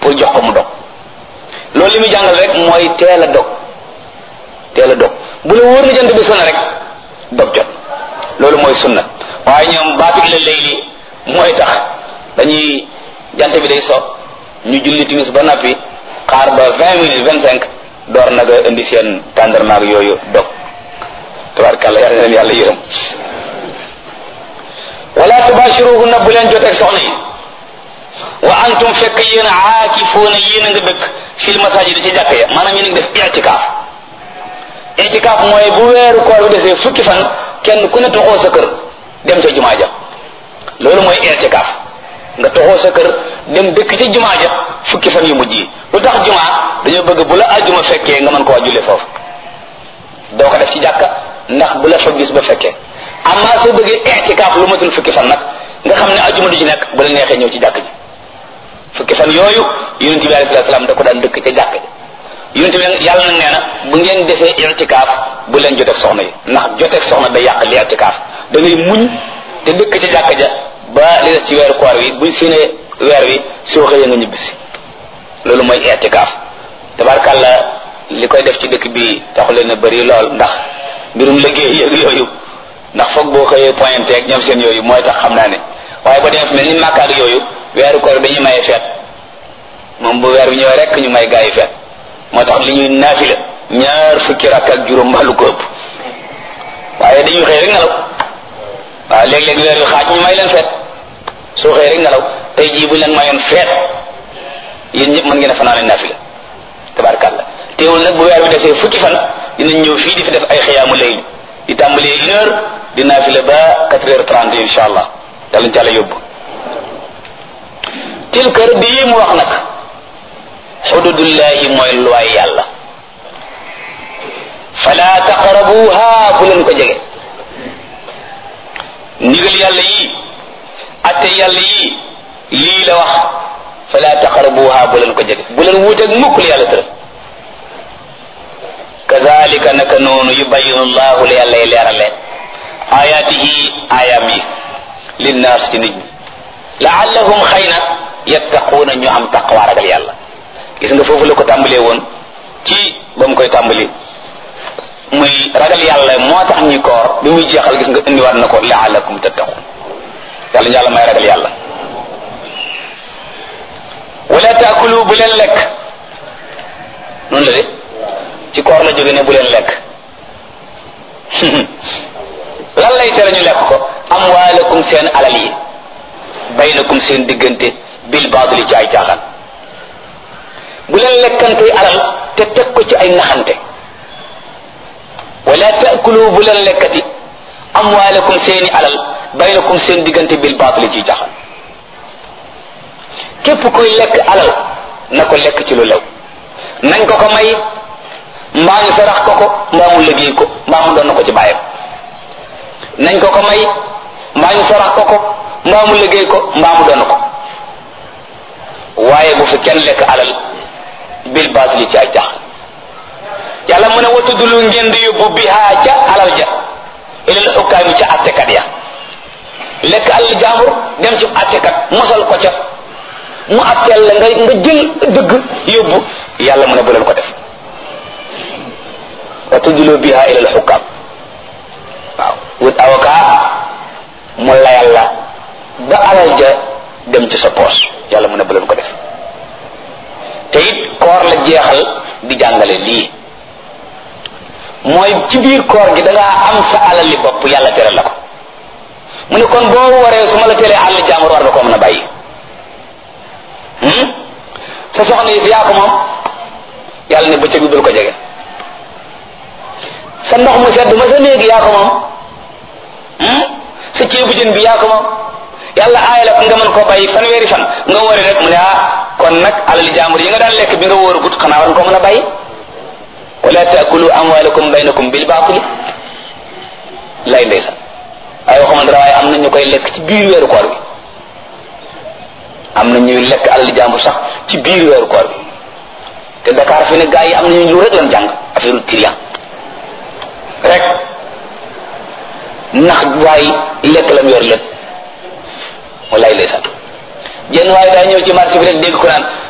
bul jox ko mu dog loolu li muy jàngal rek mooy teel a dog teel a dog bu la wóor na jant bi sona rek dog jot loolu mooy sunna waaye ñoom baatu ila layli mooy tax dañuy jant bi day so ñu julli timis ba nappi xaar ba vingt minutes vingt cinq door nag a indi seen tàndarmaag yooyu dog tabarkàlla yàlla na leen yàlla yërëm wala tubashiruhunna bu leen joteeg soxna yi wa antum fekk yéen aakifuuna yéen a nga dëkk fil masajid ci jàkk ya maanaam yéen a ngi def itikaaf itikaaf mooy bu weeru koor bi desee fukki fan kenn ku ne toxoo sa kër dem ca jumaa ja loolu mooy itikaaf nga toxoo sa kër dem dëkk ca jumaa ja fukki fan yu mujj yi lu tax jumaa dañoo bëgg bu la ajjuma fekkee nga mën koo jullee foofu doo ko def ci jàkka ndax bu la fa gis ba fekkee amma soo bëggee itikaaf lu matul fukki fan nag nga xam ne ajjuma du ci nekk bu la neexee ñëw ci jàkk ji fukki fan yooyu yonent bi alayhi salaam da ko daan dëkk ca jàkk ji yonent bi yàlla nag nee na bu ngeen defee itikaaf bu leen joteeg soxna yi ndax joteeg soxna day yàq li itikaaf da ngay muñ te dëkk ca jàkk ja ba li des ci weeru koor wi buñ séenee weer wi soo xëyee nga ñibbisi loolu mooy itikaaf tabarkàlla li koy def ci dëkk bi taxu leen a bëri lool ndax mbirum liggéey yëg yooyu ndax foog boo xëyee pointé ak ñoom seen yooyu mooy tax xam naa ne waaye ba demee fi mel ni Makka ak yooyu weeru koor dañuy maye feet moom bu weer bi ñëwee rek ñu may gaa yi feet moo tax li ñuy naafila ñaar fukki rakk ak juróom mbaalu ko ëpp waaye dañuy xëy rek nelaw waaw léeg-léeg weer wi xaaj ñu may leen feet soo xëy rek nelaw tey jii buñ leen mayoon feet yéen ñëpp mën ngeen a fanaane naafila tabarkàlla teewul nag bu weer bi desee fukki fan dinañ ñëw fii di fi def ay xiyaamu layl di tàmbalee une heure di naafila ba quatre heures trente insha allah yàlla ñu càlla yóbbu tilka rëdd yi mu wax nag xududullahi mooy luwaay yàlla fala taqrabuha bu leen ko jege ndigal yàlla yi atte yàlla yi lii la wax fala taqrabuha bu leen ko jege bu leen wuuteeg mukk li yàlla tëral kazalika naka noonu yubayinu llahu la yàlla leerale ayatihi ayam yi linnaas ci nit ñi laallahum xëy na yattaquuna ñu am taqwa ragal yàlla gis nga foofu la ko tàmbalee woon ci ba mu koy tàmbali muy ragal yàlla moo tax ñuy koor bi muy jeexal gis nga indiwaat na ko laallakum tattaqun yàlla ñu yàlla may ragal yàlla wala taakulu bu leen lekk noonu la de ci koor la jóge ne bu leen lekk lan lay tere ñu lekk ko amwaalakum seen alal yi baynakum seen diggante bil baadili ci ay caaxaan bu leen lekkante alal te teg ko ci ay naxante wala taakulu bu leen lekkati amwaalakum seeni alal baynakum seen diggante bil baadili ci caaxaan képp koy lekk alal na ko lekk ci lu lew nañ ko ko may mbaa ñu sarax ko ko mbaa mu liggéey ko mbaa mu doon ko ci bàyyam nañ ko ko may mbaa ñu sarax ko ko mbaa mu liggéey ko mbaa mu doon ko waaye bu fi kenn lekk alal bil baatili ci ay jax yàlla mu ne watudulu ngeen di yóbbu bihaa ca alal ja ilal ukkaami ca attekat ya lekk alal jaambur dem ci attekat mosal ko ca mu atteel la nga nga jël dëgg yóbbu yàlla mu ne bu leen ko def watudulu bihaa ilal xukkaam waaw wut avocat mu layal la ba alal ja dem ci sa poos yàlla mu ne bu leen ko def te it koor la jeexal di jàngale lii mooy ci biir koor gi da ngaa am sa alal li bopp yàlla tere la ko mu ne kon boo waree su ma la teree àll jàmbur war nga ko mën a bàyyi sa soxna yi fi yaa ko moom yàlla ne bëccëg bi bul ko jege sa ndox mu sedd ma sa néegi yaa ko moom sa ceebu jën bi yaa ko moom yàlla aaya la nga mën koo bàyyi fanweeri fan nga wari rek mu ne ah kon nag alali jaambur yi nga daan lekk bi nga wóor gut xanaa war nga ko mën a bàyyi wala taakulu amwalakum baynakum bil baatili lay ndeysaan ay waxuma dara waaye am na ñu koy lekk ci biir weeru koor bi am na ñuy lekk alali jaambur sax ci biir weeru koor bi te Dakar fi ne gaa yi am nañu lu rek lan jàng affaire trian rek ndax waay lekk lam yor lépp wallaay ndeysaan jenn waaye daa ñëw ci marché bi rek dégg ko naan